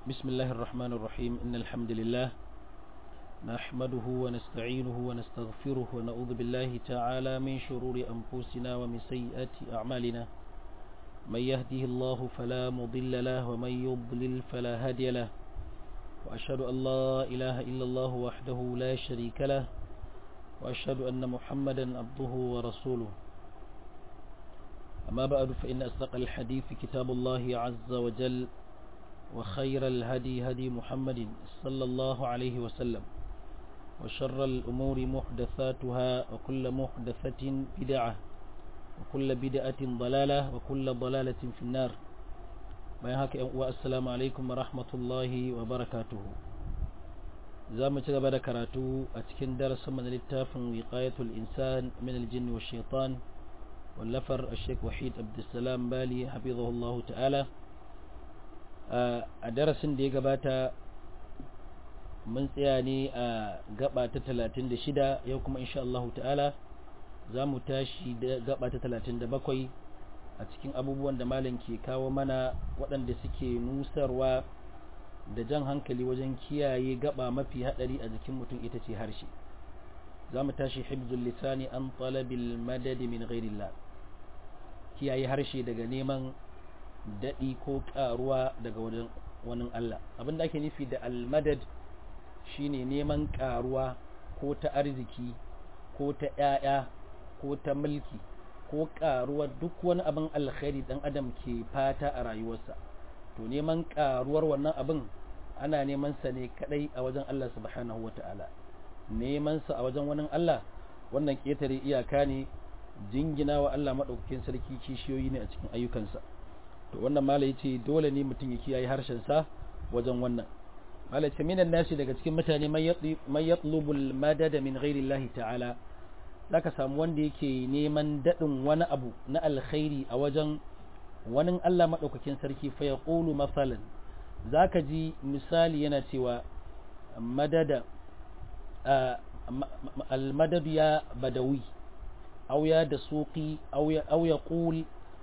بسم الله الرحمن الرحيم إن الحمد لله نحمده ونستعينه ونستغفره ونعوذ بالله تعالى من شرور أنفسنا ومن سيئات أعمالنا من يهده الله فلا مضل له ومن يضلل فلا هادي له وأشهد أن لا إله إلا الله وحده لا شريك له وأشهد أن محمدا عبده ورسوله أما بعد فإن أصدق الحديث كتاب الله عز وجل وخير الهدي هدي محمد صلى الله عليه وسلم وشر الأمور محدثاتها وكل محدثة بدعة وكل بدعة ضلالة وكل ضلالة في النار والسلام عليكم ورحمة الله وبركاته زام تغبر كراتو أتكن درس من الاتاف وقاية الإنسان من الجن والشيطان واللفر الشيخ وحيد عبد السلام بالي حفظه الله تعالى a darasin da ya gabata mun tsaya ne a gaba ta 36 yau kuma insha Allah ta'ala za mu tashi da gaba ta 37 a cikin abubuwan da malam ke kawo mana waɗanda suke nusarwa da jan hankali wajen kiyaye gaba mafi haɗari a jikin mutum ita ce harshe za mu tashi hibzul lisani an talabil madadi min ghairillah kiyaye harshe daga neman daɗi ko ƙaruwa daga wajen wani Allah abin da ake nufi da almadad shine neman ƙaruwa ko ta arziki ko ta ‘ya'ya ko ta mulki ko ƙaruwa duk wani abin alkhairi ɗan adam ke fata a rayuwarsa to neman ƙaruwar wannan abin ana neman sa ne kaɗai a wajen Allah subhanahu wa ta'ala neman sa a wajen wani Allah wannan ƙetare iyaka ne jingina wa Allah maɗaukakin sarki kishiyoyi ne a cikin ayyukansa to wannan mala yace dole ne mutum ya kiyaye harshen sa wajen wannan mala ce minan nasi daga cikin mutane man yatlubu al-madad min ghairi Allah ta'ala zaka samu wanda yake neman dadin wani abu na alkhairi a wajen wani Allah madaukakin sarki fa yaqulu masalan zaka ji misali yana cewa madada al-madad ya badawi aw ya dasuqi aw ya aw yaqul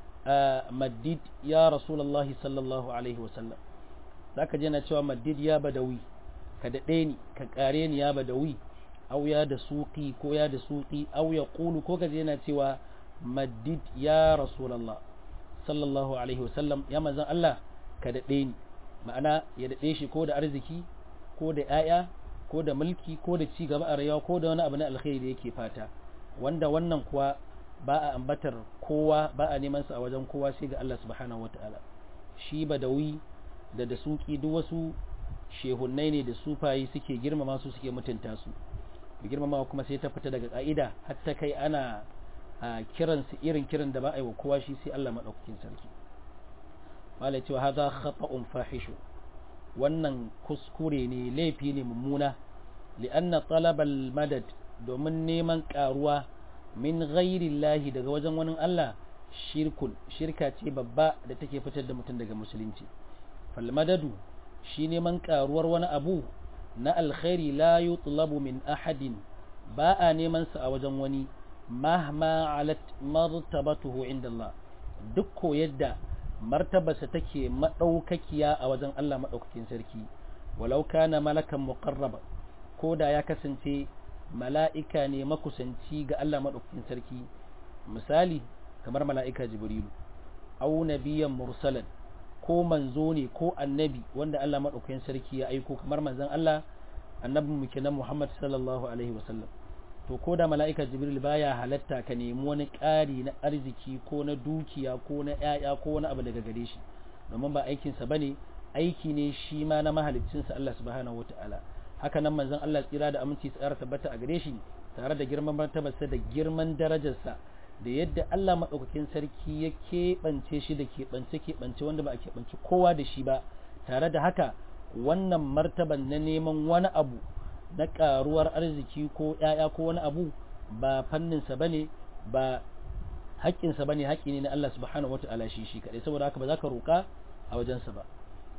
maddid ya rasulullahi sallallahu alaihi wasallam za ka jana cewa maddid ya badawi ka daɗe ni ka ƙare ni ya badawi au ya da suƙi ko ya da suƙi au ya ƙulu ko ka jana cewa maddid ya rasulallah sallallahu alaihi wasallam ya manzan Allah ka daɗe ni ma'ana ya daɗe shi ko da arziki ko da ‘ya'ya ko da mulki ko da ci gaba a rayuwa ko da wani abu na alkhairi da yake fata wanda wannan kuwa ba a ambatar kowa ba a neman sa a wajen kowa sai ga Allah subhanahu wata'ala shi badawi da da suki duk wasu shehunnai ne da sufayi suke girmama su suke mutunta su girmama kuma sai ta fita daga ka'ida hatta kai ana kiran su irin kiran da ba a yi wa kowa shi sai Allah madaukakin sarki malai cewa hadha khata'un fahishu wannan kuskure ne laifi ne mummuna li'anna talabal madad domin neman karuwa min ghairillahi daga wajen wani Allah shirkun shirka ce babba da take fitar da mutum daga musulunci falmadadu shi neman karuwar wani abu na alkhairi la yutlabu min ahadin ba a neman sa a wajen wani mahma alat martabatuhu inda Allah duk ko yadda martabarsa take madaukakiya a wajen Allah madaukakin sarki walau kana malakan muqarraba ko da ya kasance mala'ika ne makusanci ga Allah maɗaukakin sarki misali kamar mala'ika jibrilu au nabiyan mursalan ko manzo ne ko annabi wanda Allah maɗaukakin sarki ya aiko kamar manzan Allah annabin muke na Muhammad sallallahu alaihi wasallam to ko da mala'ika jibril baya halatta ka nemi wani ƙari na arziki ko na dukiya ko na ‘ya'ya ko wani abu daga gare shi domin ba aikinsa ba ne aiki ne shi ma na mahaliccinsa Allah subhanahu wa ta'ala haka nan manzon Allah tsira da aminci tsara tabbata a gare shi tare da girman martabarsa da girman darajarsa da yadda Allah maɗaukakin sarki ya keɓance shi da keɓance keɓance wanda ba a keɓance kowa da shi ba tare da haka wannan martaban na neman wani abu na ƙaruwar arziki ko ‘ya'ya ko wani abu ba fanninsa ba ne ba haƙƙinsa ba ne haƙƙi ne na Allah subhanahu wa ta'ala shi shi kaɗai saboda haka ba za ka roƙa a wajensa ba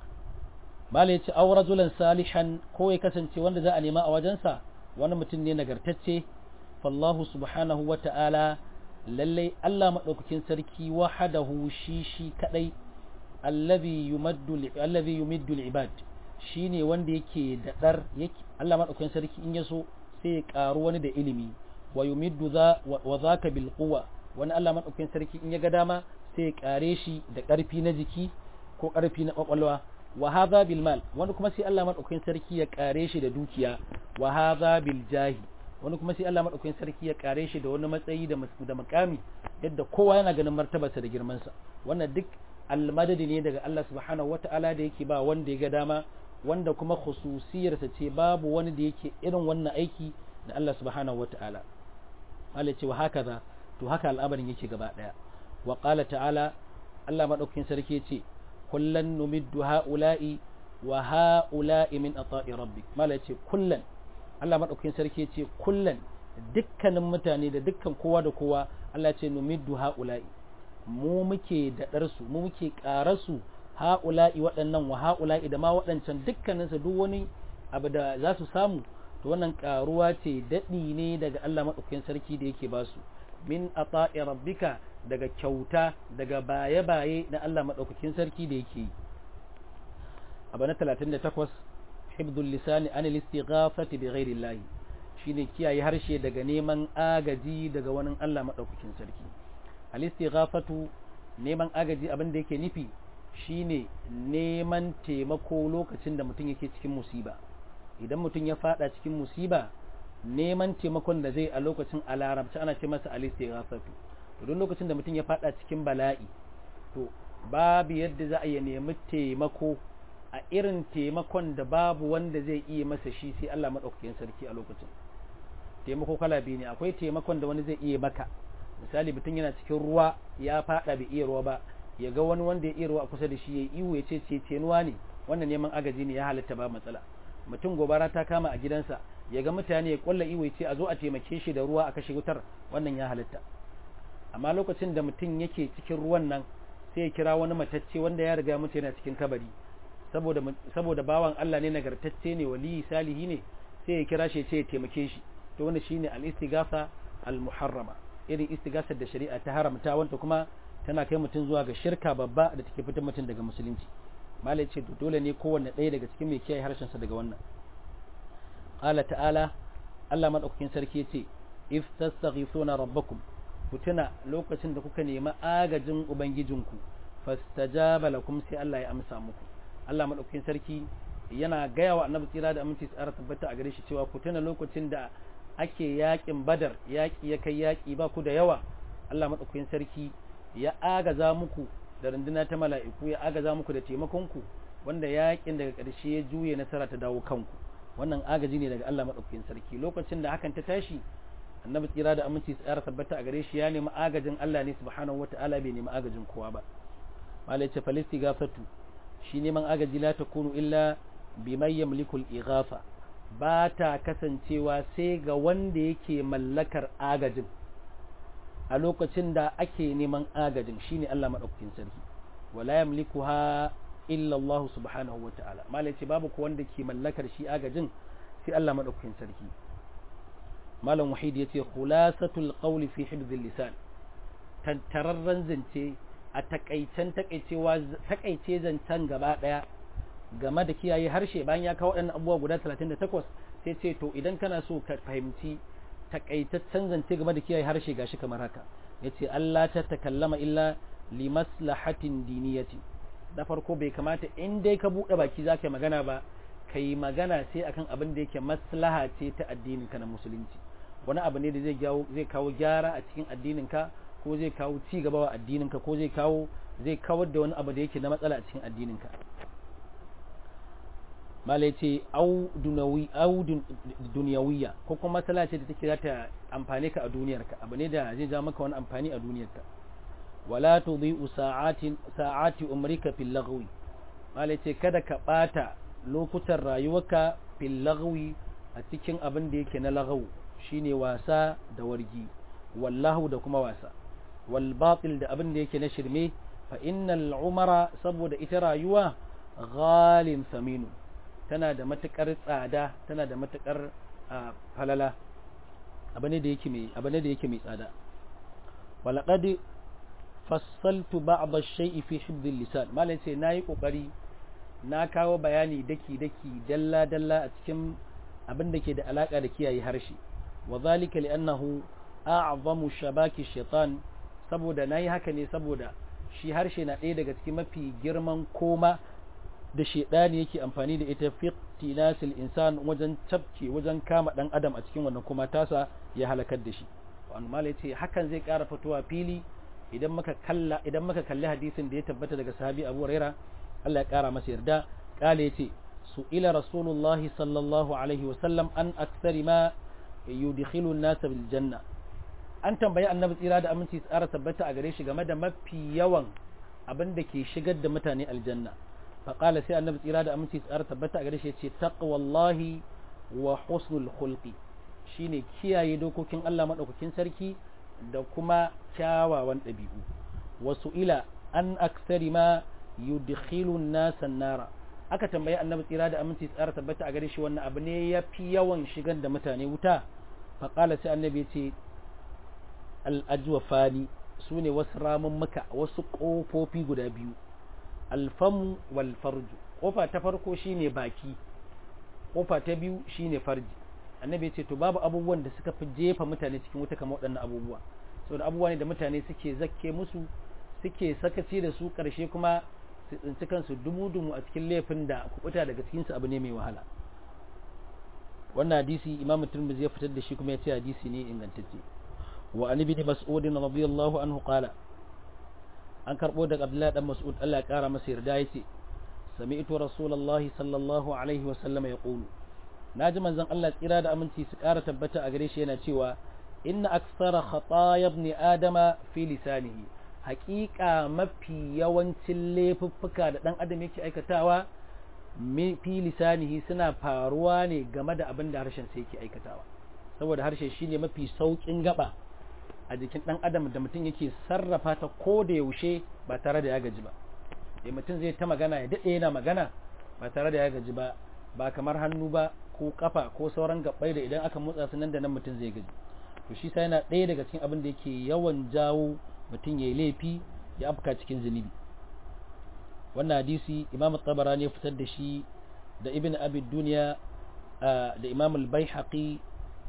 mala ya ce aw rajulan salihan ko ya kasance wanda za a nema a wajensa wani mutum ne nagartacce fallahu subhanahu wa ta'ala lallai Allah maɗaukakin sarki wahadahu shi shi kadai allazi yumaddu allazi yumiddu al-ibad shine wanda yake da dar yake Allah madaukakin sarki in yaso sai ya karu wani da ilimi wa yumiddu za wa zaka bil quwwa wani Allah madaukakin sarki in ya ga dama sai ya kare shi da karfi na jiki ko karfi na kwakwalwa wa hadha bil mal wani kuma sai Allah madaukakin sarki ya kare shi da dukiya wa hadha bil jahi wani kuma sai Allah madaukakin sarki ya kare shi da wani matsayi da da makami yadda kowa yana ganin martabarsa da girman sa wannan duk almadadi ne daga Allah subhanahu wata'ala da yake ba wanda ya ga dama wanda kuma khususiyarsa ce babu wani da yake irin wannan aiki da Allah subhanahu wata'ala Allah ce wa hakaza to haka al'amarin yake gaba daya wa qala ta'ala Allah madaukakin sarki ya ce kullan numiddu ha'ula'i wa ha'ula'i min ata'i rabbik mala ce kullan Allah madaukakin sarki ya ce kullan dukkanin mutane da dukkan kowa da kowa Allah ce numiddu ha'ula'i mu muke daɗar su mu muke ƙarar su ha'ula'i waɗannan wa ha'ula'i da ma waɗancan dukkanin su duk wani abu da za su samu to wannan ƙaruwa ce daɗi ne daga Allah madaukakin sarki da yake ba su min ata'i rabbika daga kyauta daga baye-baye na Allah madaukakin sarki da yake yi abu na 38 hibdul lisani an al-istighafati bi ghairi Allah shine kiyaye harshe daga neman agaji daga wani Allah madaukakin sarki al-istighafatu neman agaji abin da yake nufi shine neman taimako lokacin da mutum yake cikin musiba idan mutum ya fada cikin musiba neman taimakon da zai a lokacin a larabci ana ce masa al-istighafatu to duk lokacin da mutum ya fada cikin bala'i to babu yadda za a yi nemi taimako a irin taimakon da babu wanda zai iya masa shi sai Allah madaukakin sarki a lokacin taimako kala biyu ne akwai taimakon da wani zai iya maka misali mutum yana cikin ruwa ya fada bai iya ruwa ba ya ga wani wanda ya iya ruwa kusa da shi ya iwu ya ce cenuwa ne wannan neman agaji ne ya halatta ba matsala mutum gobara ta kama a gidansa ya ga mutane ya kwalla iwu ya ce a zo a taimake shi da ruwa a kashe wutar wannan ya halatta amma lokacin da mutum yake cikin ruwan nan sai ya kira wani matacce wanda ya riga mutu yana cikin kabari saboda saboda bawan Allah ne nagartacce ne waliyi salihi ne sai ya kira shi ya ce ya taimake shi to wannan shine al-istighatha al-muharrama irin istighasar da shari'a ta haramta wanda kuma tana kai mutum zuwa ga shirka babba da take fitar mutum daga musulunci malai ce dole ne kowanne ɗaya daga cikin mai kiyaye harshen sa daga wannan qala ta'ala Allah madaukakin sarki yace if tastaghithuna rabbakum ku tuna lokacin da kuka nemi agajin ubangijinku fastajaba lakum sai Allah ya amsa muku Allah madaukakin sarki yana gaya wa annabi tsira da aminci tsara tabbata a gare shi cewa ku tuna lokacin da ake yakin badar yaki ya kai yaki ba ku da yawa Allah madaukakin sarki ya agaza muku da runduna ta mala'iku ya agaza muku da taimakon ku wanda yakin daga ƙarshe ya juye nasara ta dawo kanku wannan agaji ne daga Allah madaukakin sarki lokacin da hakan ta tashi annabi tsira da aminci tsara tabbata a gare shi ya nemi agajin Allah ne subhanahu wataala bai nemi agajin kowa ba malai ce falisti gafatu shi neman agaji la takunu illa biman yamlikul ighafa ba ta kasancewa sai ga wanda yake mallakar agajin a lokacin da ake neman agajin shine Allah madaukakin sarki wala yamlikuha illa Allah subhanahu wataala malai ce babu ko wanda ke mallakar shi agajin sai Allah madaukakin sarki malam wahid yace khulasatul qawli fi hibdhil lisan tantararren zance a takaicen takaicewa takaice zancen gaba daya game da kiyaye harshe bayan ya kawo waɗannan abubuwa guda 38 sai ce to idan kana so ka fahimci takaitaccen zance game da kiyaye harshe gashi kamar haka yace Allah ta takallama illa li maslahatin diniyati da farko bai kamata in dai ka bude baki zaka magana ba kai magana sai akan abin da yake maslaha ce ta addinin ka na musulunci wani abu ne da zai zai kawo gyara a cikin addinin ka ko zai kawo ci gaba wa addinin ka ko zai kawo zai kawar da wani abu da yake na matsala a cikin addinin ka malai ce au dunawi au duniyawiya ko kuma matsala ce da take za ta amfane ka a duniyarka abu ne da zai ja maka wani amfani a duniyarka wala tudhi'u sa'atin sa'ati umrika fil lagwi malai ce kada ka bata lokutan rayuwarka fil lagwi a cikin abin da yake na lagawu shine wasa da wargi wallahu da kuma wasa wal batil da abin da yake na shirme fa innal umara saboda ita rayuwa ghalin saminu tana da matukar tsada tana da matukar falala abane da yake mai abane da yake mai tsada walaqad fassaltu ba'd ash-shay'i fi hibd al-lisan malai sai nayi kokari na kawo bayani daki daki dalla dalla a cikin abin da ke da alaka da kiyaye harshe wa zalika li'annahu a'zamu shabaki shaitan saboda nayi haka ne saboda shi harshe na ɗaya daga cikin mafi girman koma da shaidani yake amfani da ita fi tinasil insan wajen tafke wajen kama dan adam a cikin wannan kuma tasa ya halakar da shi wannan malai ce hakan zai ƙara fitowa fili idan muka kalla idan muka kalli hadisin da ya tabbata daga sahabi Abu Huraira Allah ya ƙara masa yarda kale yace su ila rasulullahi sallallahu alaihi wa sallam an aktsari ma yudkhilu an-nas bil janna an tambayi annabi tsira da aminci tsara tabbata a gare shi game da mafi yawan abin da ke shigar da mutane aljanna faƙala sai annabi tsira da aminci tsara tabbata a gare shi ce taqwallahi wa husnul khulqi shine kiyaye dokokin Allah madaukakin sarki da kuma kyawawan ɗabi'u wasu ila an aksari ma yudkhilu an-nasa nara aka tambayi annabi tsira da aminci tsara tabbata a gare shi wannan abu ne yafi yawan shigar da mutane wuta faƙala sai annabi ya ce al'ajwafani su ne wasu ramummuka wasu ƙofofi guda biyu alfamu wal farju ƙofa ta farko shine baki ƙofa ta biyu shine farji annabi ce to babu abubuwan da suka fi jefa mutane cikin wuta kamar waɗannan abubuwa saboda abubuwa ne da mutane suke zakke musu suke sakaci da su ƙarshe kuma su tsinci kansu dumu-dumu a cikin laifin da kubuta daga cikinsu abu ne mai wahala wannan hadisi imamu turmizi ya fitar da shi kuma ya ce hadisi ne ingantacce وعن ابن مسعود رضي الله عنه قال an karɓo daga Abdullahi dan Mas'ud Allah ya ƙara masa yarda yace sami'tu rasulullahi sallallahu alaihi wa sallam ya qulu naji manzon Allah tsira da aminci su ƙara tabbata a gare shi yana cewa inna aksara khataya ibn adama fi lisanihi haƙiƙa mafi yawancin laifuffuka da dan adam yake aikatawa fi lisanihi suna faruwa ne game da abin da harshen sa yake aikatawa saboda harshe shine mafi saukin gaba a jikin ɗan adam da mutum yake sarrafa ta ko da yaushe ba tare da ya gaji ba da mutum zai ta magana ya daɗe yana magana ba tare da ya gaji ba ba kamar hannu ba ko kafa ko sauran gabbai da idan aka motsa su nan da nan mutum zai gaji to shi sai yana ɗaya daga cikin abin da yake yawan jawo mutum ya yi laifi ya afka cikin zunubi wannan hadisi imam tabarani ya fitar da shi da ibn abi duniya da imam al-baihaqi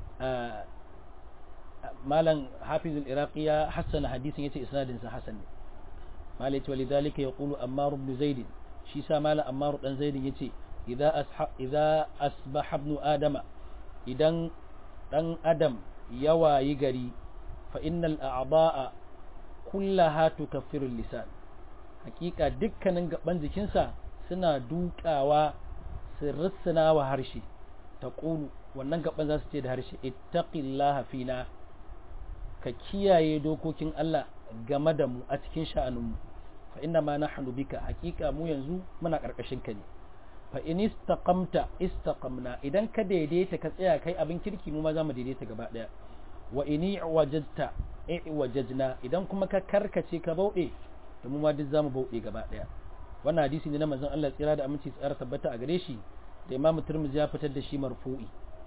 malam hafizul iraqi ya hassana hadisin yace isnadin sa hasan ne malai ce walidhalika yaqulu ammar ibn zaid shi sa malam ammar dan zaid yace idza asha idza asbaha ibn adama idan dan adam ya wayi gari fa innal a'da'a kullaha tukaffiru lisan hakika dukkanin gaban jikinsa suna dukawa su rissuna wa harshe ta wannan gaban za su ce da harshe ittaqillaha fina ka kiyaye dokokin Allah game da mu a cikin sha'aninmu fa inna ma nahnu bika hakika mu yanzu muna karkashin ka ne fa in istaqamta istaqamna idan ka daidaita ka tsaya kai abin kirki mu ma za mu daidaita gaba daya wa in wajadta wajadna idan kuma ka karkace ka bauɗe to mu ma duk zamu bauɗe gaba daya wannan hadisi ne na manzon Allah tsira da aminci tsara tabbata a gare shi da Imam Tirmidhi ya fitar da shi marfu'i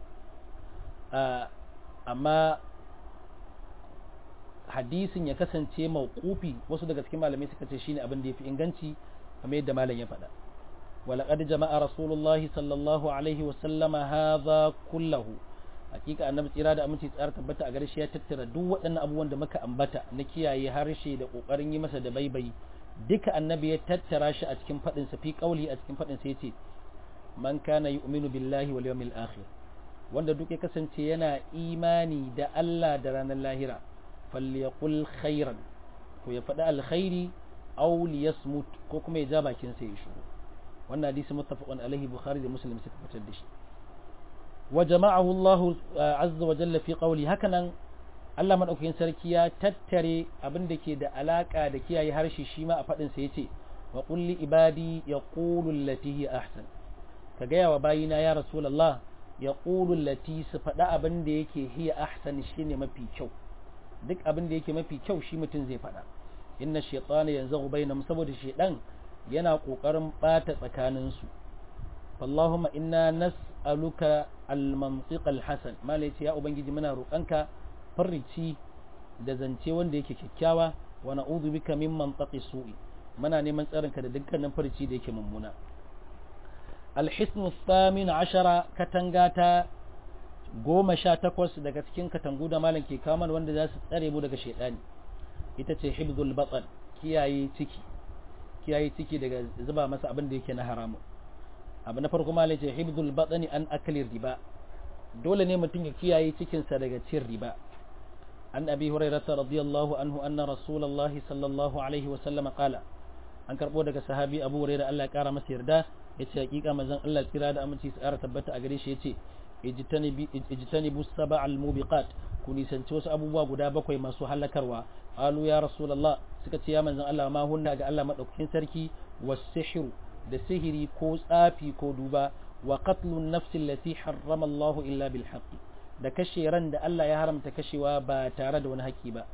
amma hadisin ya kasance mawqufi wasu daga cikin malamai suka ce shine abin da yafi inganci kamar yadda malam ya faɗa walaqad jama'a rasulullahi sallallahu alaihi wa sallama hadha kullahu hakika annabi tsira da aminci tsara tabbata a garshe ya tattara duk waɗannan abubuwan da muka ambata na kiyaye harshe da kokarin yi masa da baibai duka annabi ya tattara shi a cikin faɗin sa fi qauli a cikin faɗin sa yace man kana yu'minu billahi wal yawmil akhir wanda duk ya kasance yana imani da Allah da ranar lahira falyaqul khairan to ya faɗi alkhairi aw liyasmut ko kuma ya ja bakin sa ya shiru wannan hadisi muttafaqun alaihi bukhari da muslim suka fitar da shi wa jama'ahu Allah azza wa jalla fi qawli hakanan Allah madaukakin sarki ya tattare abin da ke da alaka da kiyaye harshe shi ma a faɗin sa yace wa qul li ibadi yaqulu allati hi ahsan ka gaya wa bayina ya rasulullah yaqulu allati su faɗa abin da yake hiya ahsan shine mafi kyau duk abin da yake mafi kyau shi mutum zai faɗa inna shaytana yanzaghu bainahum saboda shaydan yana kokarin bata tsakanin su Allahumma inna nas'aluka al-mantiq al-hasan malai ya ubangiji muna roƙanka farrici da zance wanda yake kyakkyawa wa na'udhu bika min mantaqi su'i muna neman tsarinka da dukkanin farci da yake mummuna alhisnu thamin ashara katanga ta goma sha takwas daga cikin katangu da malam ke kamar wanda za su tsare mu daga shaidani ita ce hibdul batsal kiyaye ciki kiyaye ciki daga zuba masa abin da yake na haramu abu na farko malam ce hibdul batsani an akali riba dole ne mutum ya kiyaye cikinsa daga cin riba an abi hurairata radiyallahu anhu anna rasulullahi sallallahu alaihi wa sallam qala an karbo daga sahabi abu hurairah Allah ya kara masa yarda yace hakika manzon Allah tsira da aminci su ƙara tabbata a gare shi yace ijtanibu sab'al mubiqat ku nisanci wasu abubuwa guda bakwai masu halakarwa qalu ya rasulullah suka ce ya manzon Allah ma hunna ga Allah madaukakin sarki was-sihru da sihiri ko tsafi ko duba wa qatlun nafsi allati harrama Allah illa bil haqqi da kashe ran da Allah ya haramta kashewa ba tare da wani haƙƙi ba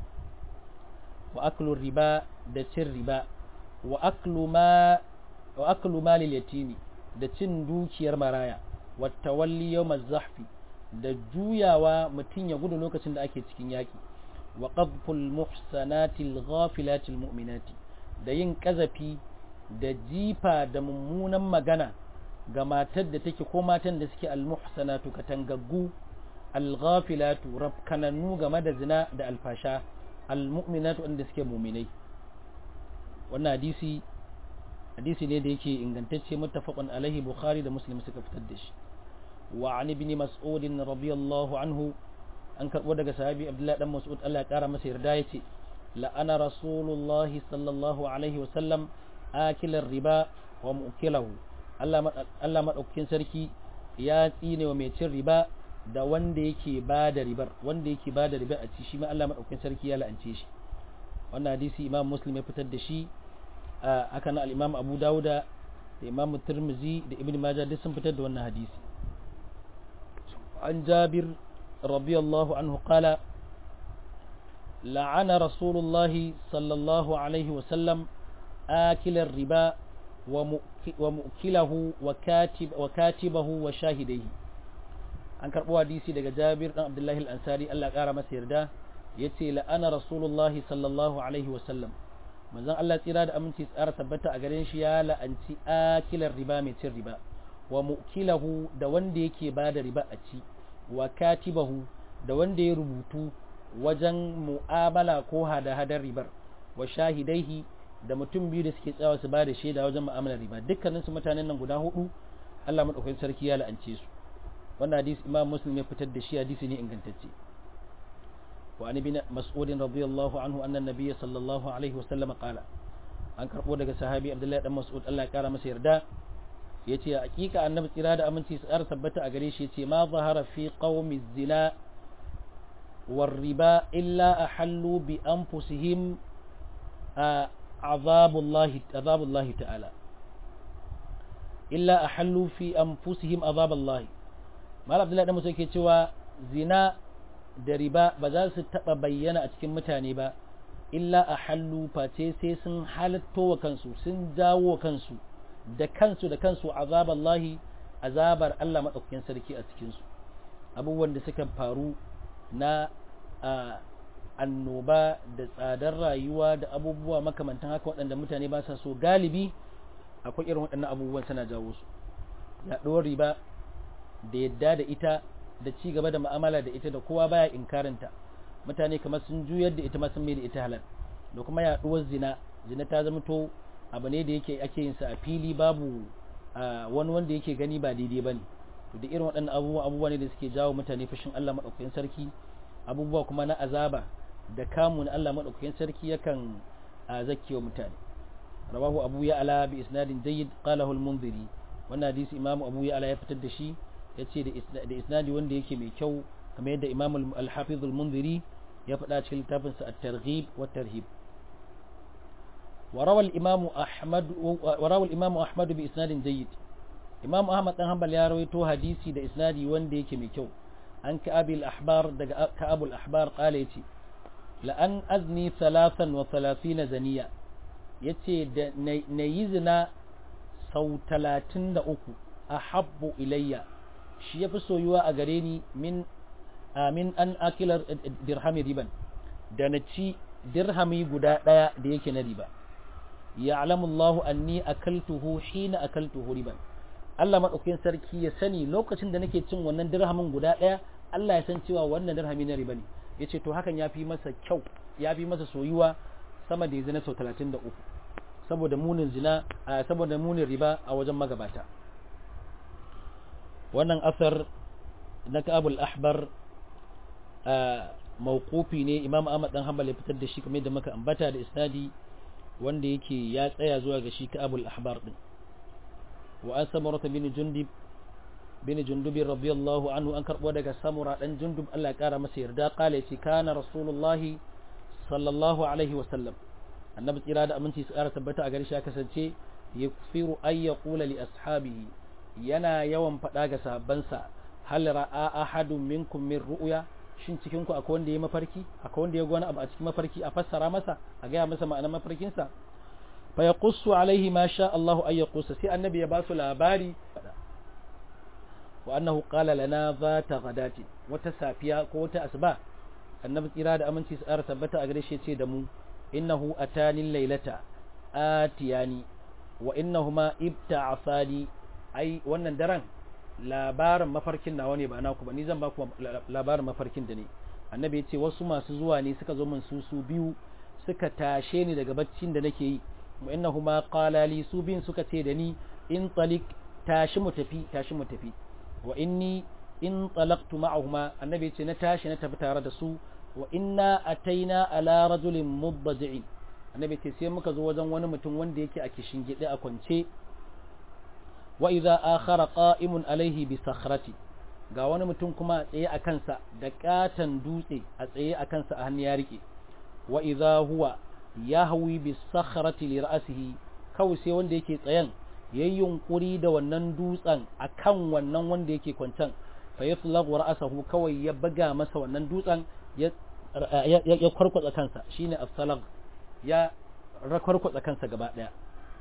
wa aklu riba da cin riba wa aklu ma wa aklu malil yatimi da cin dukiyar maraya wa tawalli yawm az-zahfi da juyawa mutum ya gudu lokacin da ake cikin yaki wa qadful muhsanatil ghafilatil mu'minati da yin kazafi da jifa da mummunan magana ga matar da take ko matan da suke al-muhsanatu katangaggu al-ghafilatu rafkananu game da zina da alfasha al-mu'minatu wanda suke mu'minai wannan hadisi hadisi ne da yake ingantacce muttafaqun alaihi bukhari da muslim suka fitar da shi wa an ibn mas'ud radiyallahu anhu an karbo daga sahabi abdullahi dan mas'ud Allah ya kara masa yarda yace la'ana rasulullahi sallallahu alaihi wasallam akilar riba wa mu'kilahu Allah Allah madaukakin sarki ya tsine wa mai cin riba da wanda yake ba da ribar wanda yake ba da riba a ci shi ma Allah madaukakin sarki ya la'ance shi wannan hadisi imam muslim ya fitar da shi aka na al-imam abu dauda da imam tirmizi da ibn majah duk sun fitar da wannan hadisi an jabir radiyallahu anhu qala la'ana rasulullah sallallahu alaihi wa sallam akil riba wa mu'kilahu wa katib wa katibahu wa shahidaihi an karbo hadisi daga jabir dan abdullahi al-ansari Allah kara masa yarda yace la'ana rasulullah sallallahu alaihi wa sallam manzon Allah tsira da aminci tsara tabbata a garin shi ya la'anci akilar riba mai cin riba wa mu'kilahu da wanda yake ba da riba a ci wa katibahu da wanda ya rubutu wajen mu'amala ko hada-hadar ribar wa shahidaihi da mutum biyu da suke tsawa su ba da shaida wajen mu'amalar riba dukkanin su mutanen nan guda hudu Allah madaukakin sarki ya la'ance su wannan hadisi Imam Muslim ya fitar da shi hadisi ne ingantacce وعن ابن مسعود رضي الله عنه أن النبي صلى الله عليه وسلم قال an karɓo daga sahabi abdullahi dan mas'ud Allah ya kara masa yarda yace hakika annabi tsira da aminci tsar tabbata a gare shi yace ma zahara fi qaumi zina war riba illa ahallu bi anfusihim azabullahi azabullahi ta'ala illa ahallu fi anfusihim azabullahi mal abdullahi dan mas'ud yake cewa zina da riba ba za su taɓa bayyana a cikin mutane ba illa a hallu face sai sun halatto wa kansu sun jawo wa kansu da kansu da kansu azaballahi azabar Allah maɗaukakin sarki a cikinsu abubuwan da suka faru na annoba da tsadar rayuwa da abubuwa makamantan haka waɗanda mutane ba sa so galibi akwai irin waɗannan abubuwan suna jawo su yaɗuwar riba da yadda da ita da ci gaba da mu'amala da ita da kowa baya inkarinta mutane kamar sun juyar da ita ma sun mai da ita halal da kuma yaduwar zina zina ta zama to abu ne da yake ake yin sa a fili babu wani wanda yake gani ba daidai bane to da irin waɗannan abubuwa abubuwa ne da suke jawo mutane fushin Allah madaukakin sarki abubuwa kuma na azaba da kamu na Allah madaukakin sarki yakan zakkewa mutane rawahu abu ya ala bi isnadin jayyid qalahu al-munziri wannan hadisi imamu abu ya ala ya fitar da shi ya ce da isnadi wanda yake mai kyau kamar yadda imam al-hafiz al-munziri ya faɗa cikin littafinsa at-targhib wa tarhib وروى الإمام أحمد وروى الإمام أحمد بإسناد جيد إمام أحمد بن حنبل يا رويتو حديثي ده إسنادي وان دي كمي كيو عن كأبي الأحبار ده كأبو الأحبار قال يتي لأن أزني ثلاثا وثلاثين زنية يتي نيزنا سو تلاتين دا أكو أحب إليّ shi ya fi soyuwa a gare ni min amin an akilar dirhami riban da na ci dirhami guda ɗaya da yake na riba ya alamullahu anni akaltuhu hina akaltuhu riban Allah madaukakin sarki ya sani lokacin da nake cin wannan dirhamin guda ɗaya Allah ya san cewa wannan dirhami na riba ne yace to hakan ya fi masa kyau ya fi masa soyuwa sama da ya zina sau 33 saboda munin zina saboda munin riba a wajen magabata wannan asar na Ka'abul Ahbar mawqufi ne Imam Ahmad dan Hanbal ya fitar da shi kamar da muka ambata da isnadi wanda yake ya tsaya zuwa ga shi Ka'abul Ahbar din wa an samurata bin jundub bin jundub radiyallahu anhu an karbo daga samura dan jundub Allah ya kara masa yarda kale ce kana rasulullahi sallallahu alaihi wa sallam annabi tsira da aminci su kara tabbata a gare shi ya kasance yakfiru ay yaqula li ashabihi yana yawan faɗa ga sahabbansa hal ra'a ahadun minkum min ru'ya shin cikin ku akwai wanda ya mafarki akwai wanda ya ga wani abu a cikin mafarki a fassara masa a gaya masa ma'anar mafarkin sa fa yaqussu alaihi ma sha Allahu ay yaqussa sai annabi ya ba su labari wa annahu qala lana zata ghadati wata safiya ko wata asuba annabi tsira da aminci su ƙara tabbata a gare shi ce da mu innahu atani laylata atiyani wa innahuma ibta'asani ai wannan daren labarin mafarkin nawa ne ba naku ba ni zan ba ku labarin mafarkin da ne annabi ya ce wasu masu zuwa ne suka zo min su su biyu suka tashe ni daga baccin da nake yi wa innahuma qala li su bin suka ce da ni in talik tashi mu tafi tashi mu tafi wa inni in talaqtu ma'ahuma annabi ya ce na tashi na tafi tare da su wa inna ataina ala rajulin mubbaji'in annabi ya ce sai muka zo wajen wani mutum wanda yake a kishin gide a kwance wa idza akhara qa'imun alaihi bi sakhrati ga wani mutum kuma a tsaye a kansa da katan dutse a tsaye a kansa a hannu ya rike wa idza huwa yahwi bi sakhrati li ra'sihi kawai sai wanda yake tsayen yayin yunkuri da wannan dutsen akan wannan wanda yake kwancan fa yaslaghu ra'sahu kawai ya buga masa wannan dutsen ya ya kwarkwatsa kansa shine as-salag ya rakwarkwatsa kansa gaba daya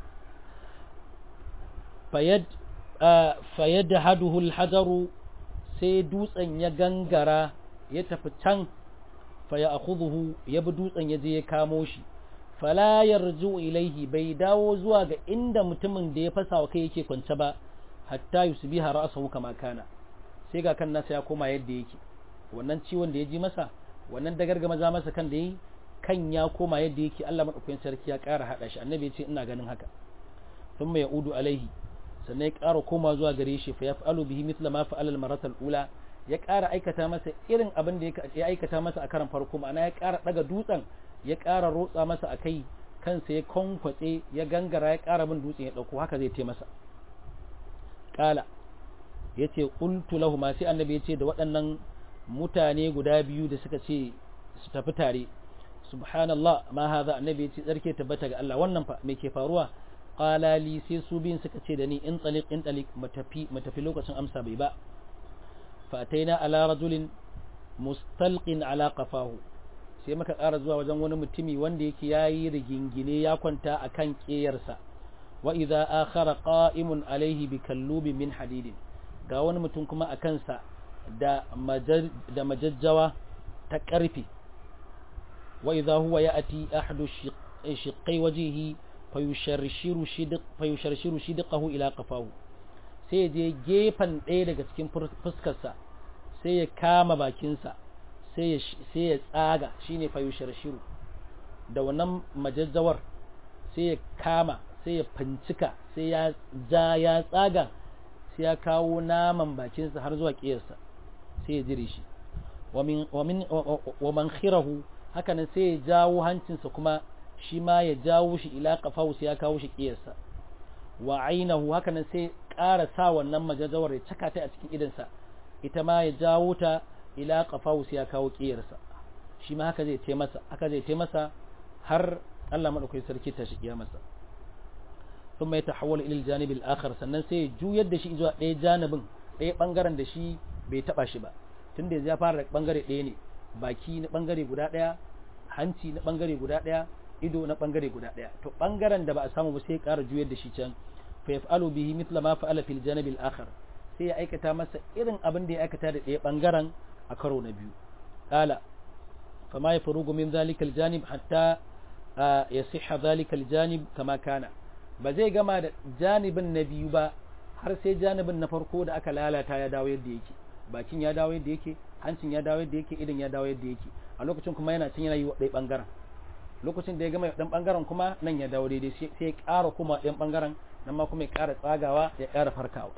fayad haduhu alhajaru sai dutsen ya gangara ya tafi can faya akhudhu ya bi dutsen ya je ya kamo shi fala yarju ilaihi bai dawo zuwa ga inda mutumin da ya fasa wa kai yake kwance ba hatta yusbiha ra'sahu kama kana sai ga kan nasa ya koma yadda yake wannan ciwon da ya ji masa wannan dagargama za masa kan da yi kan ya koma yadda yake Allah madaukakin sarki ya ƙara hada shi annabi ya ce ina ganin haka thumma yaudu alaihi sannan ya ƙara koma zuwa gare shi fa yaf'alu bihi mithla ma fa'ala al-maratal ula ya ƙara aikata masa irin abin da ya aikata masa a karan farko ma'ana ya ƙara daga dutsen ya ƙara rotsa masa akai kansa ya konkwatse ya gangara ya ƙara bin dutsen ya dauko haka zai taimasa kala yace qultu lahu ma sai annabi yace da waɗannan mutane guda biyu da suka ce su tafi tare subhanallah ma hadha annabi yace tsarke tabbata ga Allah wannan fa me ke faruwa qala li sai su biyun suka ce da ni in taliq in taliq matafi matafi lokacin amsa bai ba fa ataina ala rajulin mustalqin ala qafahu sai muka ƙara zuwa wajen wani mutumi wanda yake yayi rigingine ya kwanta akan ƙeyarsa wa idza akhara qa'imun alaihi bi kallubi min hadidin ga wani mutum kuma a kansa da da majajjawa ta ƙarfe wa idza huwa ya'ti ahadu shiqqai wajhihi fayusharshiru shidiq fayusharshiru shidiqahu ila qafahu sai je gefen ɗaya daga cikin fuskarsa sai ya kama bakinsa sai ya sai ya tsaga shine fayusharshiru da wannan majajjawar sai ya kama sai ya fincika sai ya ja ya tsaga sai ya kawo naman bakinsa har zuwa ƙiyarsa sai ya jire shi wa man khirahu hakanan sai ya jawo hancinsa kuma shi ma ya jawo shi ila qafahu sai ya kawo shi ƙiyarsa wa ainahu hakanan sai ƙara sa wannan majajawar ya caka ta a cikin idansa ita ma ya jawo ta ila qafahu sai ya kawo ƙiyarsa shi ma haka zai taimasa haka zai taimasa har Allah madaukakin sarki ta shi kiyamarsa ثم يتحول إلى الجانب الآخر sannan sai ya juyar da shi zuwa ɗaya janibin ɗaya ɓangaren da shi bai taɓa shi ba tunda yanzu ya fara da ɓangare ɗaya ne baki na ɓangare guda ɗaya hanci na ɓangare guda ɗaya ido na ɓangare guda ɗaya to ɓangaren da ba a samu ba sai ya ƙara juyar da shi can fa yaf'alu bihi mithla ma fa'ala fil janib al-akhar sai ya aikata masa irin abin da ya aikata da ɗaya ɓangaren a karo na biyu qala fama yafrugu min dhalika al-janib hatta yasihha dhalika al-janib kama kana ba zai gama da janibin na biyu ba har sai janibin na farko da aka lalata ya dawo yadda yake bakin ya dawo yadda yake hancin ya dawo yadda yake idan ya dawo yadda yake a lokacin kuma yana cin yana yi wa ɗaya ɓangaren lokacin da ya gama ɗan ɓangaren kuma nan ya dawo daidai sai ya ƙara kuma ɗan ɓangaren nan ma kuma ya ƙara tsagawa ya ƙara farkawa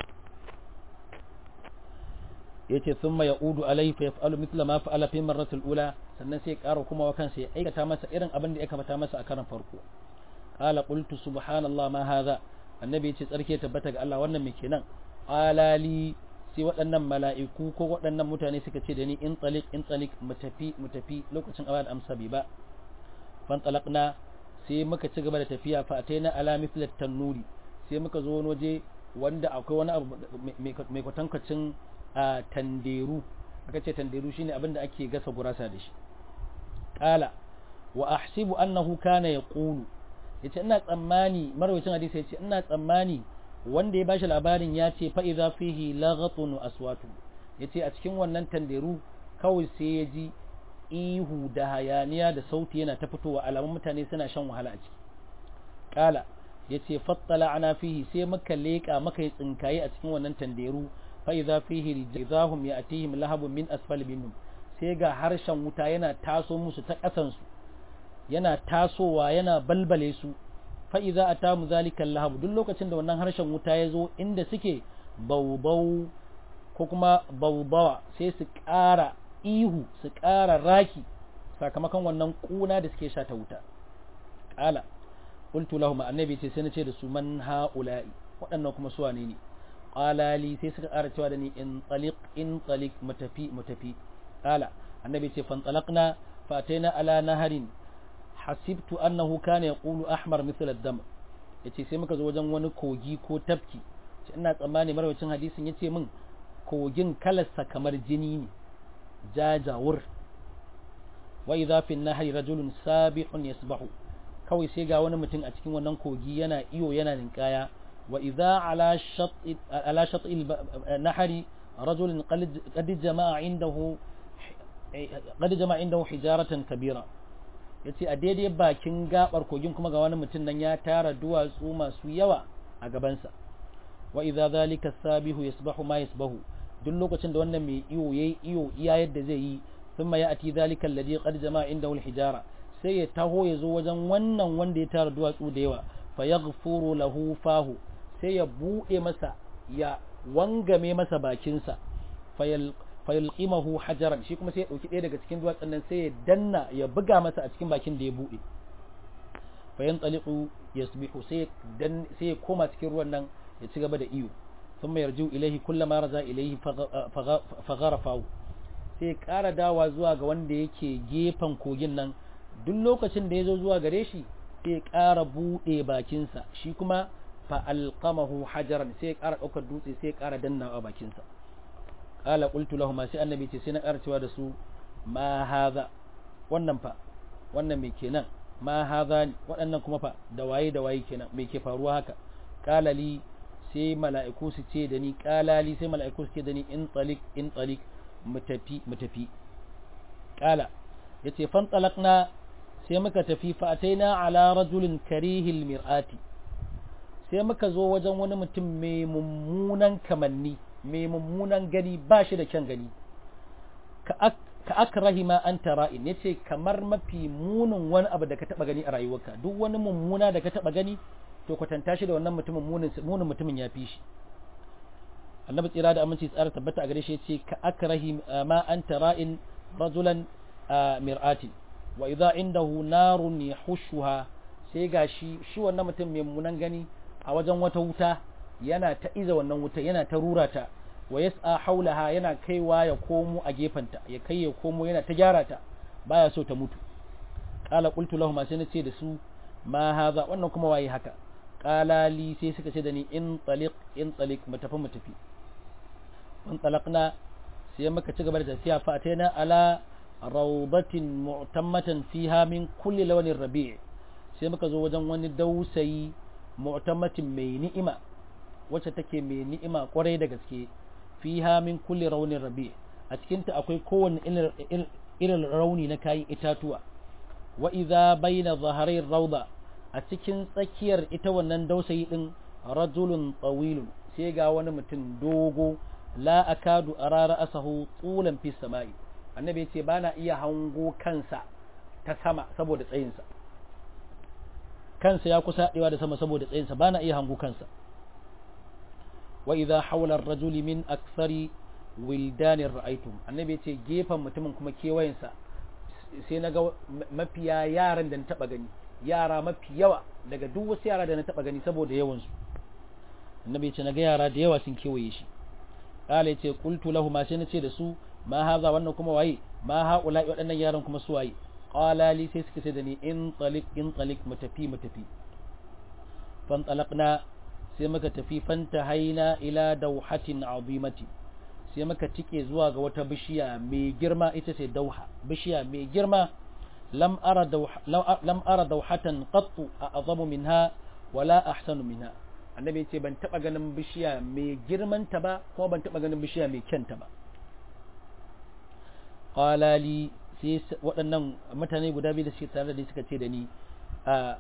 ya ce sun ma ya udu alaihi fa yaf'alu mithla ma fa'ala fi marratul ula sannan sai ya ƙara kuma wa kansa ya aikata masa irin abin da ya kamata masa a karan farko qala qultu subhanallah ma hadha annabi ya ce tsarki tabbata ga Allah wannan me kenan alali sai waɗannan mala'iku ko waɗannan mutane suka ce da ni in tsalik in tsalik mu tafi mu tafi lokacin awa da amsa bai ba fan tsalakna sai muka ci gaba da tafiya fa ta na ala mithlat tannuri sai muka zo wani waje wanda akwai wani abu mai kwatankwacin a tanderu aka ce tanderu shine abin da ake gasa gurasa da shi qala wa ahsibu annahu kana yaqulu yace ina tsammani marwayacin hadisi yace ina tsammani wanda ya bashi labarin ya ce fa idza fihi laghatun aswatu yace a cikin wannan tanderu kawai sai ya ji ihu da hayaniya da sauti yana ta fitowa alamun mutane suna shan wahala a ciki kala yace fattala ana fihi sai muka leka muka yi tsinkaye a cikin wannan tanderu fa idza fihi rijahum ya'tihim lahabun min asfal minhum sai ga harshen wuta yana taso musu ta kasan su yana tasowa yana balbale su fa'iza a tamu zalikan lahabu duk lokacin da wannan harshen wuta ya zo inda suke baubau ko kuma baubawa sai su ƙara ihu su ƙara raki sakamakon wannan ƙuna da suke sha ta wuta ƙala ƙultu lahum annabi ce sai na ce da su man ha'ula'i waɗannan kuma su wane ne ƙalali sai suka ƙara cewa da ni in tsalik in tsalik mutafi mutafi ƙala annabi ce fan tsalakna fataina ala naharin hasibtu annahu kana yaqulu ahmar mithl ad-dam yace sai muka zo wajen wani kogi ko tafki ce ina tsammani marwacin hadisin yace min kogin kalarsa kamar jini ne jajawur wa idha fi an-nahri rajulun sabihun yasbahu kawai sai ga wani mutum a cikin wannan kogi yana iyo yana ninkaya wa idha ala shat ala shat al-nahri rajulun qad jama'a indahu qad jama'a indahu hijaratan kabira ya ce a daidai bakin gabar kogin kuma ga wani mutum nan ya tara duwatsu masu yawa a gabansa wa idza zalika sabihu yasbahu ma yasbahu duk lokacin da wannan mai iyo yayi iyo iya yadda zai yi thumma ya'ti zalika alladhi qad jama'a indahu alhijara sai ya taho ya zo wajen wannan wanda ya tara duwatsu da yawa fa yaghfuru lahu fahu sai ya bude masa ya wangame masa bakinsa fayal fayulqimahu hajaran shi kuma sai ya dauki ɗaya daga cikin duwatsun nan sai ya danna ya buga masa a cikin bakin da ya bude fayan taliqu yasbihu sai dan sai ya koma cikin ruwan nan ya ci gaba da iyo thumma yarju ilayhi kullama raza ilayhi fagharafahu sai ya ƙara dawa zuwa ga wanda yake gefen kogin nan duk lokacin da ya zo zuwa gare shi sai ya ƙara buɗe bakinsa shi kuma fa alqamahu hajaran sai ya ƙara ɗaukar dutse sai ya ƙara dannawa bakinsa qala qultu lahum sai annabi ce sai na karcewa da su ma hadha wannan fa wannan me kenan ma hadha waɗannan kuma fa da waye da waye kenan me ke faruwa haka qala li sai mala'iku su ce da ni qala li sai mala'iku su ce da ni in talik in talik mutafi mutafi qala yace fan talaqna sai muka tafi fa ataina ala rajulin karihil mir'ati sai muka zo wajen wani mutum mai mummunan kamanni mai mummunan gani ba shi da kyan gani ka akrahi ma an tara'in ya ce kamar mafi munin wani abu da ka taba gani a rayuwarka duk wani mummuna da ka taba gani to kwatanta shi da wannan mutumin munin mutumin ya fi shi annabi tsira da aminci tsara tabbata a gare shi ce ka akrahi ma an tara'in rajulan mir'atin wa idza indahu narun yahushuha sai ga shi shi wannan mutum mai mummunan gani a wajen wata wuta yana ta iza wannan wuta yana ta rura ta wa yas'a haulaha yana kaiwa ya komo a gefanta ya kai ya komo yana ta gyara ta baya so ta mutu qala qultu lahum sai na ce da su ma hadha wannan kuma waye haka qala li sai suka ce da ni in taliq in taliq mu tafi mu tafi in talaqna sai muka ci gaba da tafiya fa ataina ala rawdatin mu'tammatan fiha min kulli lawanin rabi' sai muka zo wajen wani dausayi mu'tammatin mai ni'ima wacce take mai ni'ima kwarai da gaske fiha min kulli raunin rabi a cikinta akwai kowane irin rauni na kayan itatuwa wa idza baina zaharai rauda a cikin tsakiyar ita wannan dausayi din rajulun tawilun sai ga wani mutum dogo la akadu arara asahu tulan fi sama'i annabi yace bana iya hango kansa ta sama saboda tsayinsa kansa ya kusa haɗewa da sama saboda tsayinsa bana iya hango kansa wa idha hawla ar-rajuli min akthari wildanin ra'aitum annabi yace gefen mutumin kuma kewayensa sai na ga mafiya yaran da na taba gani yara mafi yawa daga duk wasu yara da na taba gani saboda yawansu annabi yace na ga yara da yawa sun kewaye shi kala yace qultu lahu ma sai na ce da su ma haza wannan kuma waye ma haula waɗannan yaran kuma su waye qala li sai suka ce da ni in talik in talik mutafi mutafi fan talaqna sai muka tafi fanta haina ila dawhatin azimati sai muka tike zuwa ga wata bishiya mai girma ita ce dauha bishiya mai girma lam ara dauha lam ara dauhatan qattu a'zamu minha wala ahsanu minha annabi ce ban taba ganin bishiya mai girman ta ba kuma ban taba ganin bishiya mai kyanta ba qala li sai waɗannan mutane guda biyu da suke tare da suka ce da ni a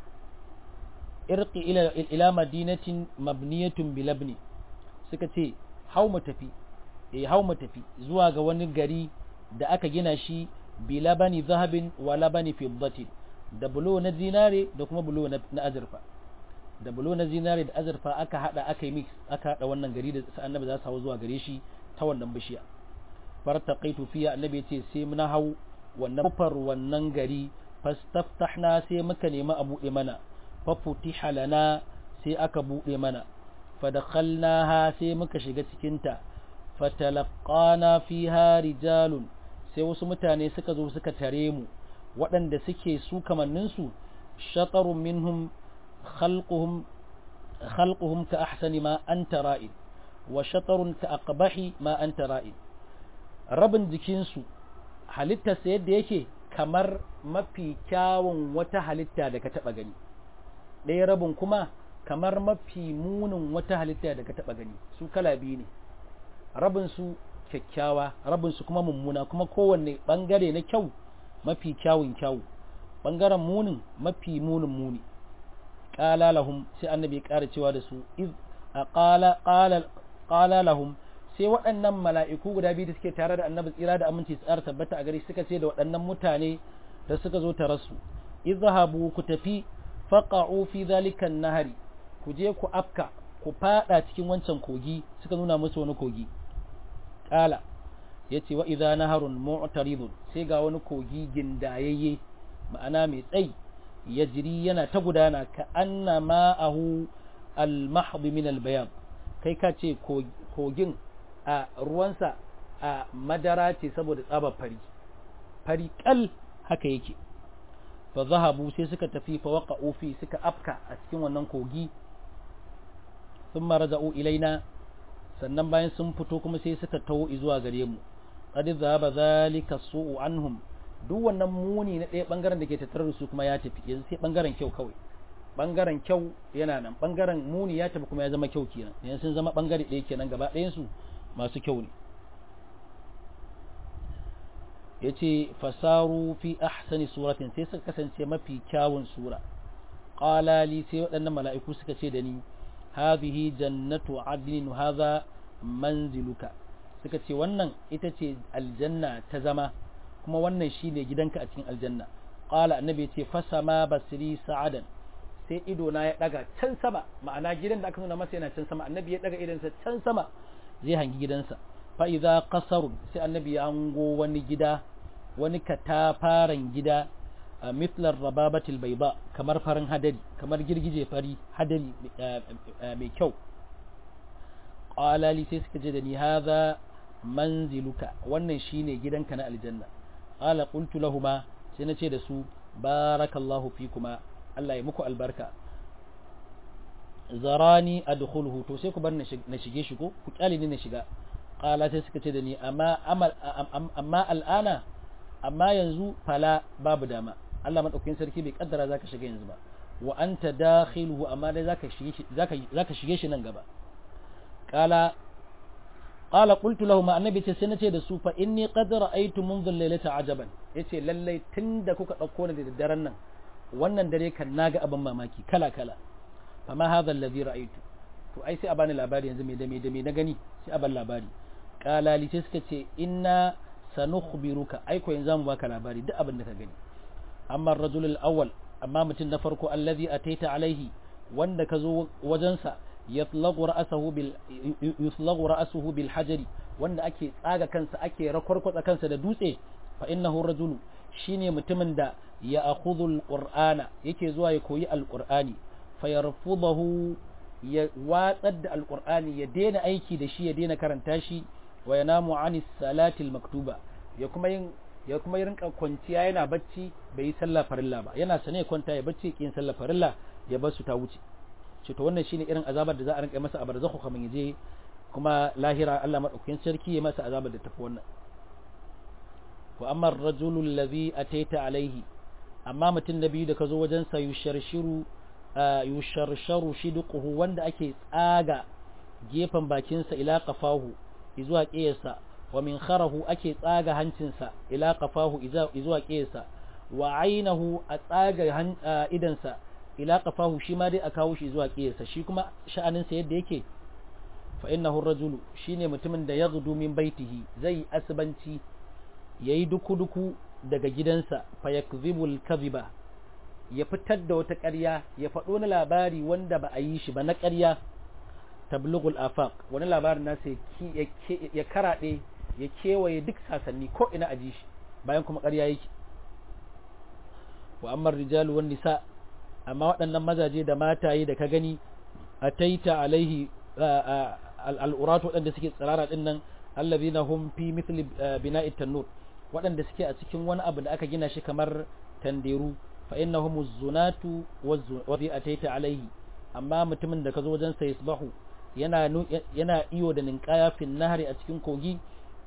irqi ila ila madinatin mabniyatun bilabni suka ce hau mu tafi eh hau mu tafi zuwa ga wani gari da aka gina shi bilabani zahabin wa labani fiddatin da bulo na zinare da kuma bulo na azurfa da bulo na zinare da azurfa aka hada aka yi mix aka hada wannan gari da annabi za su hawo zuwa gare shi ta wannan bishiya fartaqaitu fiya annabi yace sai mun hau wannan kufar wannan gari fastaftahna sai muka nemi a bude mana fa futiha lana sai aka bude mana fadakhalnaha sai muka shiga cikin ta fatalaqana fiha rijalun sai wasu mutane suka zo suka tare mu waɗanda suke su kamanninsu shatarun minhum khalquhum khalquhum ka ahsani ma anta ra'id wa shatarun ka aqbahi ma anta ra'id rabin jikinsu halittarsa yadda yake kamar mafi kyawun wata halitta da ka taɓa gani ɗaya rabin kuma kamar mafi munin wata halitta da ka taɓa gani su kala biyu ne rabin su kyakkyawa rabin su kuma mummuna kuma kowanne ɓangare na kyau mafi kyawun kyawu ɓangaren munin mafi munin muni ƙala lahum sai annabi ya ƙara cewa da su iz a ƙala lahum sai waɗannan mala'iku guda biyu da suke tare da annabi tsira da aminci tsara tabbata a gari suka ce da waɗannan mutane da suka zo tare su izhabu ku tafi faqa'u fi zalikan nahari ku je ku afka ku fada cikin wancan kogi suka nuna musu wani kogi qala yace wa idza naharun mu'taridun sai ga wani kogi gindayayye ma'ana mai tsayi yajri yana ta gudana ka anna ma'ahu al-mahd min al-bayan kai ka ce kogin a ruwansa a madara ce saboda tsabar fari fari kal haka yake fa zahabu sai suka tafi fa waqa'u fi suka afka a cikin wannan kogi thumma raja'u ilaina sannan bayan sun fito kuma sai suka tawo zuwa gare mu qad zahaba zalika su'u anhum duk wannan muni na ɗaya bangaren da ke tattare da su kuma ya tafi yanzu sai bangaren kyau kawai bangaren kyau yana nan bangaren muni ya tafi kuma ya zama kyau kenan yanzu sun zama bangare ɗaya kenan gaba ɗayan su masu kyau ne ya ce fasaru fi ahsani suratin sai suka kasance mafi kyawun sura ƙalali sai waɗannan mala'iku suka ce da ni hadhihi jannatu adnin hadha manziluka suka ce wannan ita ce aljanna ta zama kuma wannan shine gidanka a cikin aljanna qala annabi ya ce fasama basri sa'adan sai ido na ya daga can sama ma'ana gidan da aka nuna masa yana can sama annabi ya daga idansa can sama zai hangi gidansa fa'iza ƙasarun sai annabi ya hango wani gida wani katafaren gida a mitlar rababatil bai ba kamar farin hadari kamar girgije fari hadari mai kyau ƙalali sai suka je da ni haza manziluka wannan shine gidanka na aljanna ƙala ƙultu lahuma sai na ce da su barakallahu fi kuma Allah ya muku albarka zarani adkhuluhu to sai ku bar na shige shi ko ku kyale ni na shiga qala sai suka ce da ni amma amma al'ana amma yanzu fala babu dama Allah madaukakin sarki bai kaddara zaka shiga yanzu ba wa anta dakhiluhu amma dai zaka shige shi zaka zaka shige shi nan gaba qala qala qultu lahu ma annabi ce sai nace da su fa inni qad ra'aytu منذ laylata ajaban yace lallai tunda kuka dauko ni da daren nan wannan dare kan naga abin mamaki kala kala fama hadha alladhi ra'aytu to to ai sai a bani labari yanzu me da me da me na gani sai a ban labari qalali sai suka ce inna sanukhbiruka ai ko yanzu mu baka labari duk abin da ka gani amma ar-rajul al-awwal amma mutum na farko allazi ataita alaihi wanda ka zo wajensa yatlaqu ra'sahu bil yutlaqu ra'suhu bil hajari wanda ake tsaga kansa ake rakwarkwatsa kansa da dutse fa innahu rajulu shine mutumin da ya akhudhu al-qur'ana yake zuwa ya koyi al-qur'ani fayarfudahu ya watsar da alkur'ani ya daina aiki da shi ya daina karanta shi wa ya namu anis salatil maktuba ya kuma yin ya kuma rinka kwanciya yana bacci bai yi sallah farilla ba yana sane kwanta ya bacci kin sallah farilla ya bar su ta wuce ce to wannan shine irin azabar da za a rinka masa a barzakhu kamar yaje kuma lahira Allah madaukakin sarki ya masa azabar da tafi wannan wa amma ar-rajulu alladhi ataita alaihi amma mutum na biyu da ka zo wajen sa yusharshiru yusharsharu shidquhu wanda ake tsaga gefen bakinsa ila qafahu izuwa qiyasa wa min kharahu ake tsaga hancinsa ila qafahu izuwa qiyasa wa ainahu a tsaga idansa ila qafahu shi ma dai a kawo shi zuwa qiyasa shi kuma sha'aninsa yadda yake fa innahu rajulu shine mutumin da yaghdu min baitihi zai asbanci yayi duku-duku daga gidansa fa yakzibul kadhiba ya fitar da wata ƙarya ya faɗo na labari wanda ba a yi shi ba na ƙarya tablughul afaq wani labarin nasa ya karaɗe ya kewaye duk sasanni ko ina a ji shi bayan kuma ƙarya yake wa amma rijalu wan nisa amma waɗannan mazaje da mataye da ka gani ataita alaihi al'uratu waɗanda suke tsirara ɗin nan allazina hum fi mithli bina'it tanur waɗanda suke a cikin wani abu da aka gina shi kamar tanderu fa innahum az-zunatu wazi ataita alaihi amma mutumin da kazo wajen sa yasbahu yana yana iyo da ninkaya fi nahari a cikin kogi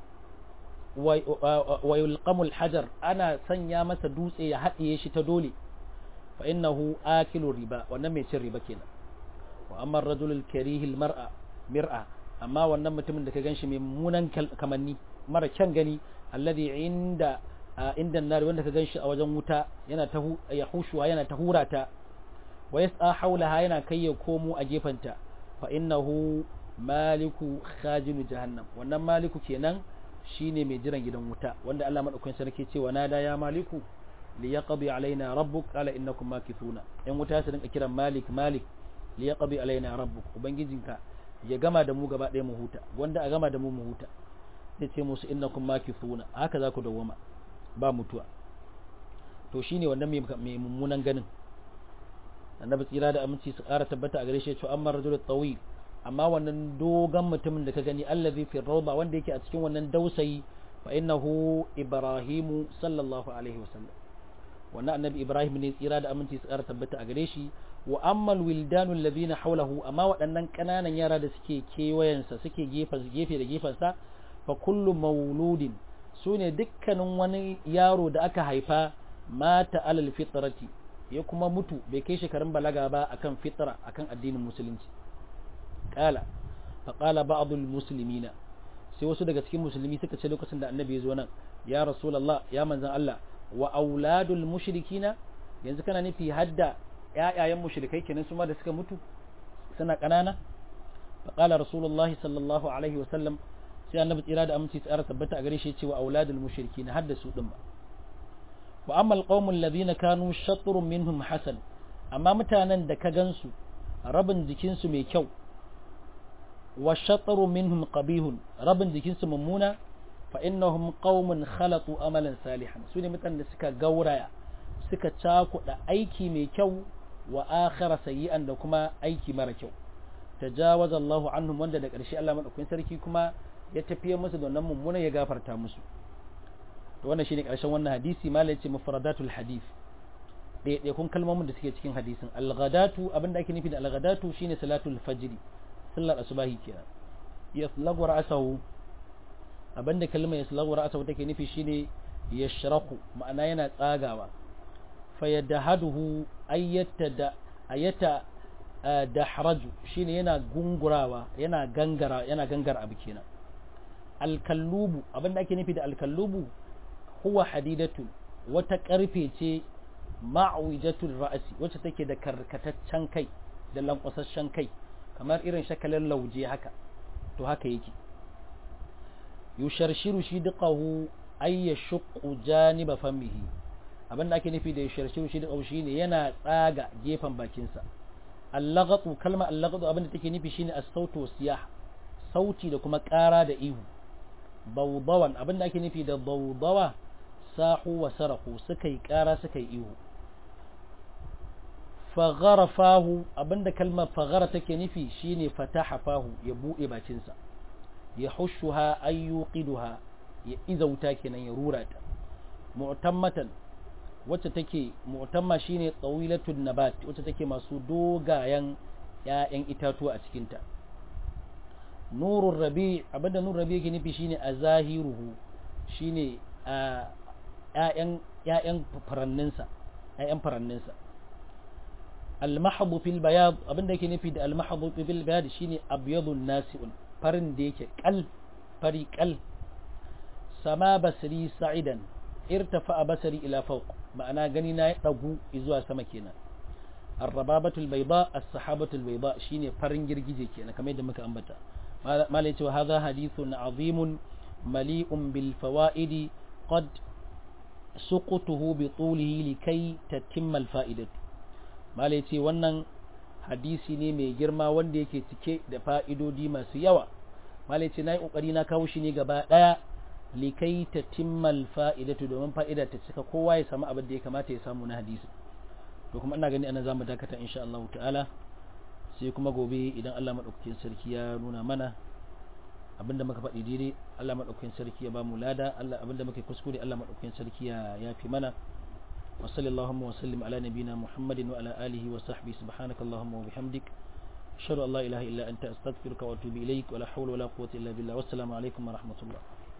wa yulqamu al-hajar ana sanya masa dutse ya haɗiye shi ta dole fa innahu akilu riba wannan mai cin riba kenan wa amma ar-rajul al-karih al-mar'a mir'a amma wannan mutumin da ka ganshi mai munan kamanni mara kyan gani alladhi inda inda nari wanda ka ganshi a wajen wuta yana ta ya hushuwa yana ta hurata wa yas'a haulaha yana kai ya komo a gefanta fa innahu maliku khajinu jahannam wannan maliku kenan shine mai jiran gidan wuta wanda Allah madaukakin sarki cewa nada ya maliku li yaqdi alaina rabbuk qala innakum makithuna in wuta su dinka kiran malik malik li yaqdi alaina rabbuk ubangijinka ya gama da mu gaba ɗaya mu huta wanda a gama da mu mu huta sai ce musu innakum makithuna haka za ku dawwama ba mutuwa to shine wannan mai mummunan ganin annabi tsira da aminci su ƙara tabbata a gare shi to amma rajul tawil amma wannan dogon mutumin da ka gani allazi fi rawda wanda yake a cikin wannan dausayi fa innahu ibrahimu sallallahu alaihi wasallam wannan annabi ibrahim ne tsira da aminci su ƙara tabbata a gare shi wa amma alwildanu alladhina hawlahu amma waɗannan ƙananan yara da suke kewayensa suke gefe gefe da gefensa fa kullu mauludin sune dukkanin wani yaro da aka haifa mata alal fitrati ya kuma mutu bai kai shekarun balaga ba akan fitra akan addinin musulunci kala fa qala ba'd muslimina sai wasu daga cikin musulmi suka ce lokacin da annabi ya zo nan ya rasulullah ya manzon Allah wa auladul mushrikina yanzu kana nufi hadda ƴaƴayen mushrikai kenan su ma da suka mutu suna ƙanana fa qala rasulullahi sallallahu alaihi wa sallam sai annabi tsira da aminci tsara tabbata a gare shi cewa auladul mushrikina hadda su din ba wa amma alqaumul ladina kanu shatrun minhum hasan amma mutanen da ka gansu rabin jikinsu mai kyau wa shatru minhum qabihun rabin jikinsu mummuna fa innahum qaumun khalatu amalan salihan sune mutanen da suka gauraya suka cakuda aiki mai kyau wa akhara sayyi'an da kuma aiki mara kyau tajawaza Allahu anhum wanda da ƙarshe Allah madaukakin sarki kuma ya tafiye musu da wannan mummuna ya gafarta musu to wannan shine ƙarshen wannan hadisi malai ce mufradatul hadith ɗaya kun kalmomin da suke cikin hadisin al-ghadatu abinda ake nufi da al-ghadatu shine salatul fajr sallar asubahi kenan yaslagu ra'sahu abinda kalmar yaslagu ra'sahu take nufi shine yashrahu ma'ana yana tsagawa fayadahaduhu ayyata da ayata dahraju shine yana gungurawa yana gangara yana gangar abu kenan alkallubu abinda ake nufi da alkallubu huwa hadidatu wata karfe ce ma'awijatul ra'asi wacce take da karkataccen kai da lankwasasshen kai kamar irin shakalin lauje haka to haka yake yusharshiru shi duqahu ay yashqu janiba famihi abin da ake nufi da yusharshiru shi duqahu shine yana tsaga gefen bakinsa allagatu kalma allagatu abin da take nufi shine as-sautu wasiyah sauti da kuma ƙara da ihu bawdawan abin da ake nufi da bawdawa sahu wa sarahu suka yi ƙara suka yi ihu fagharafahu abinda kalmar faghara take nufi shine fataha fahu ya buɗe bakinsa ya hushuha ayyuqiduha ya izauta kenan ya rura ta mu'tammatan wacce take mu'tamma shine tsawilatun nabat wacce take masu dogayen ‘ya'yan itatuwa a cikinta nurun rabi abinda nurun rabi yake nufi shine a zahiruhu shine a ‘ya'yan faranninsa ‘ya'yan faranninsa almahadu fil bayad abinda yake nufi da almahadu fil bayad shine abyadun nasi'un farin da yake kal fari kal sama basri sa'idan irtafa basari ila fawq ma'ana gani na ya dagu zuwa sama kenan arrababatul bayda as-sahabatul bayda shine farin girgije kenan kamar yadda muka ambata malai cewa hadha hadithun azimun mali'un bil fawaidi qad suqutuhu bi tulihi likai tatimma al fa'idatu malai ce wannan hadisi ne mai girma wanda yake cike da fa'idodi masu yawa malai ce na yi ƙoƙari na kawo shi ne gaba ɗaya likai ta timmal fa'idatu domin fa'ida ta cika kowa ya samu abin da ya kamata ya samu na hadisi to kuma ina gani ana za mu dakata insha Allah ta'ala sai kuma gobe idan Allah maɗaukakin sarki ya nuna mana abinda muka faɗi daidai Allah maɗaukakin sarki ya ba mu lada Allah abinda muka kuskure Allah maɗaukakin sarki ya yafi mana وصلى اللهم وسلم على نبينا محمد وعلى آله وصحبه سبحانك اللهم وبحمدك أشهد أن لا إله إلا أنت أستغفرك وأتوب إليك ولا حول ولا قوة إلا بالله والسلام عليكم ورحمة الله